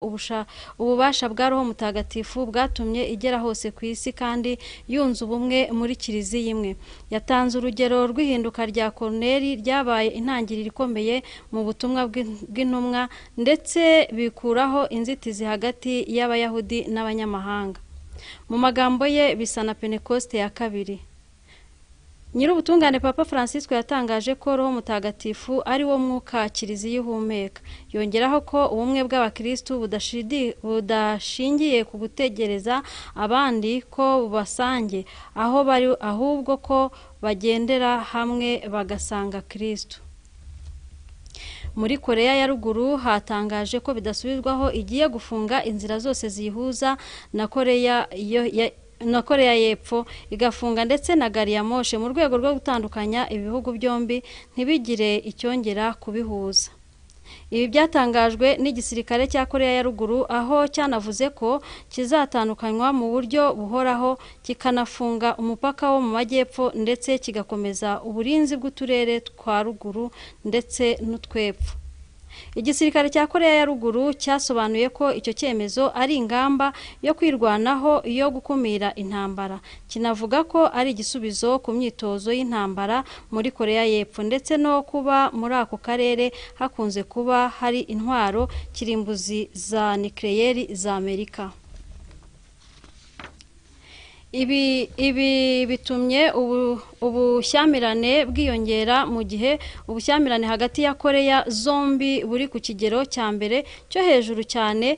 ubusha- ububasha bwa roho mutagatifu bwatumye igera hose ku isi kandi yunze ubumwe muri kiliziya imwe yatanze urugero rw'ihinduka rya koruneri ryabaye intangiriro ikomeye mu butumwa bw'in- bw'intumwa ndetse bikuraho inzitizi hagati y'abayahudi n'abanyamahanga mu magambo ye bisa na pentekoste ya kabiri Nyirubutungane Papa Francisco yatangaje ko Roho Mutagatifu ari wo mwuka Kiliziya ihumeka. Yongeraho ko ubumwe bw'abakristu budashidi- budashingiye ku gutegereza abandi ko bubasange aho bari ahubwo ko bagendera hamwe bagasanga Kristo. Muri Koreya ya Ruguru hatangaje ko bidasubirwaho igiye gufunga inzira zose ziyihuza na Koreya yo ya- na Koreya y'Epfo igafunga ndetse na gari ya moshi mu rwego rwo gutandukanya ibihugu byombi ntibigire icyongera kubihuza. Ibi byatangajwe n'igisirikare cya Koreya ya Ruguru aho cyanavuze ko kizatandukanywa mu buryo buhoraho kikanafunga umupaka wo mu majyepfo ndetse kigakomeza uburinzi bw'uturere twa ruguru ndetse n'utwepfo. Igisirikare cya Koreya ya Ruguru cyasobanuye ko icyo cyemezo ari ingamba yo kwirwanaho yo gukumira intambara. Kinavuga ko ari igisubizo ku myitozo y'intambara muri Koreya y'Epfo ndetse no kuba muri ako karere hakunze kuba hari intwaro kirimbuzi za nikeleyeri za Amerika. Ibi ibi bitumye ubu- ubushyamirane bwiyongera mu gihe ubushyamirane hagati ya Koreya zombi buri ku kigero cya mbere cyo hejuru cyane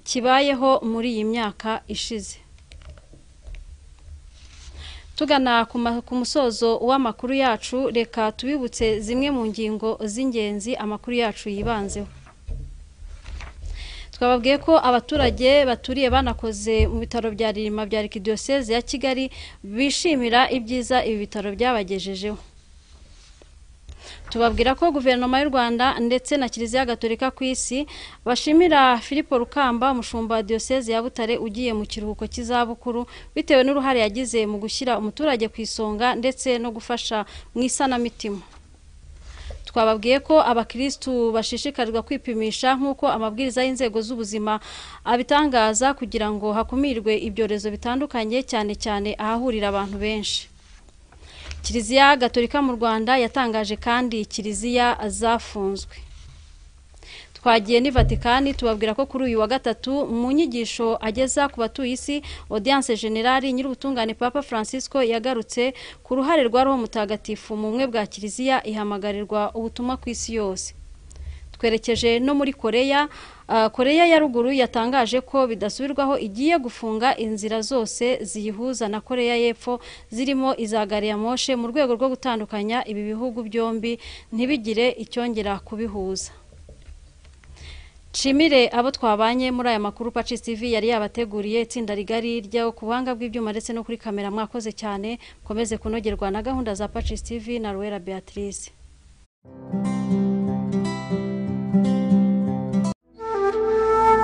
kibayeho muri iyi myaka ishize. Tugana ku ma- ku musozo w'amakuru yacu reka tubibutse zimwe mu ngingo z'ingenzi amakuru yacu yibanzeho. twababwiye ko abaturage baturiye banakoze mu bitaro bya ririma bya arikidiyoseze ya kigali bishimira ibyiza ibi bitaro byabagejejeho tubabwira ko guverinoma y'u rwanda ndetse na kiliziya gatolika ku isi bashimira filipo rukamba umushumba wa diyoseze ya butare ugiye mu kiruhuko cy'izabukuru bitewe n'uruhare yagize mu gushyira umuturage ku isonga ndetse no gufasha mu isanamitima twababwiye ko abakirisitu bashishikarizwa kwipimisha nk'uko amabwiriza y'inzego z'ubuzima abitangaza kugira ngo hakumirwe ibyorezo bitandukanye cyane cyane ahahurira abantu benshi kiliziya gatolika mu rwanda yatangaje kandi kiliziya zafunzwe twagiye ni vatikani tubabwira ko kuri uyu wa gatatu mu nyigisho ageza ku batuye isi audience generali nyir'ubutungane papa francisco yagarutse ku ruhare rwa roho mutagatifu mu bumwe bwa kiliziya ihamagarirwa ubutumwa ku isi yose twerekeje no muri koreya Ah, koreya ya ruguru yatangaje ko bidasubirwaho igiye gufunga inzira zose ziyihuza na koreya y'epfo zirimo iza gari ya moshe mu rwego rwo gutandukanya ibi bihugu byombi ntibigire icyongera kubihuza nshimire abo twabanye muri aya makuru pacis tv yari yabateguriye itsinda rigari ryo ku buhanga bw'ibyuma ndetse no kuri kamera mwakoze cyane mukomeze kunogerwa na gahunda za pacis tv na ruwera beatrice